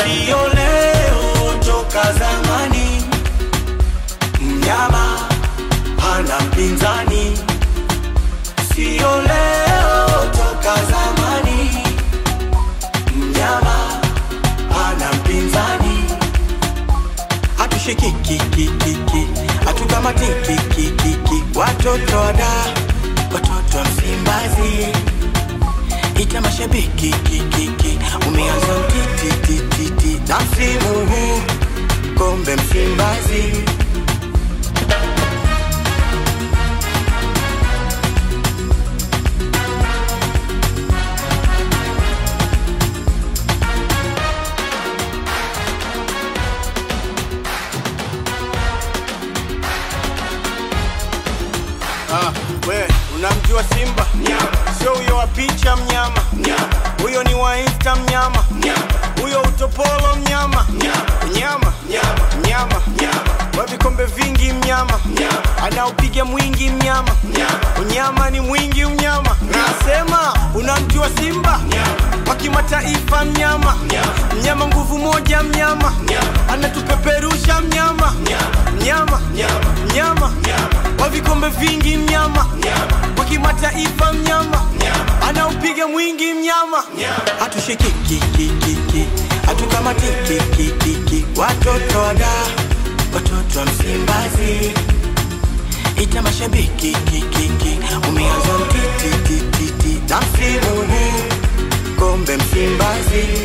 sio leo, toka zamani. Mnyama hana mpinzani, sio leo, toka zamani. Mnyama hana mpinzani, hatushikikikikiki, hatutamatiki, watoto wada, watoto wa Msimbazi ita mashabiki kikiki, umeanza utitititi na msimu huu kombe Msimbazi. Ah, we unamjua Simba? Sio huyo wa picha mnyama, huyo ni wa Insta mnyama, huyo utopolo mnyama, mnyama mnyama wa vikombe vingi mnyama, anaopiga mwingi mnyama, unyama ni mwingi mnyama. Nasema unamjua Simba wa kimataifa mnyama, mnyama nguvu moja mnyama, anatupeperusha mnyama, mnyama mnyama wa vikombe vingi mnyama, wa kimataifa mnyama, anaupiga mwingi mnyama. hatushikikikikiki hatukamatikikikiki watoto wada watoto wa Msimbazi ita mashabiki kikiki umeanza mtitititi na msimu huu kombe Msimbazi